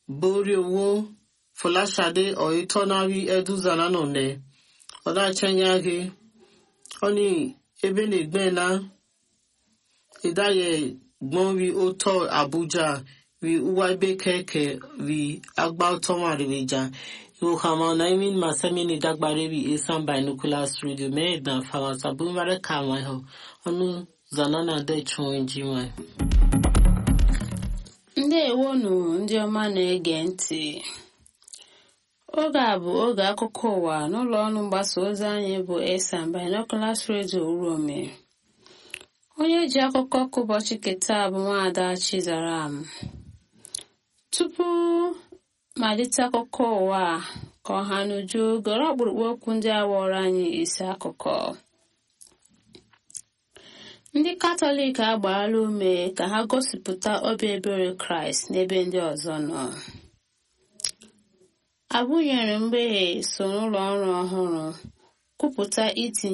borí owó fọláṣadé ọ̀yẹ́tọ́náwí ẹ̀dúzànánọ̀nẹ́ ọ̀dàchẹ́nyáhé ọ̀ní ebe na-egbe na ìdáyẹ gbọ́n rí ó tọ́ àbújá rí uwaibe kẹ̀kẹ́ rí agbá tọ́mọ̀rìwìjà ìwòkàmọ́ naimin masemini dagbare rí esan binoculars radio mẹ́ẹ̀dá fàwọ̀tàbí mẹ́rẹ̀ kàwọn ẹ̀họ́ ọ̀nù zanana dẹ̀chùn ẹ̀jì wọn. ndewonu ndị ọma na-ege ntị oge a bụ oge akụkọ ụwa n'ụlọ ọrụ mgbasa ozi anyị bụ esan binoculars radio urome onye ji akụkọ ka ụbọchị keta bụ nwaada chizaram tupu malite akụkọ ụwa ka ọha n'uju gọrọ ọkpụrụkpụ okwu ndị awọrọ anyị isi akụkọ ndị katọlik agbaala ume ka ha gosipụta obi ebere kraịst n'ebe ndị ọzọ nọ abụnyere mgbeghe so n'ụlọ ọrụ ọhụrụ kwupụta itinye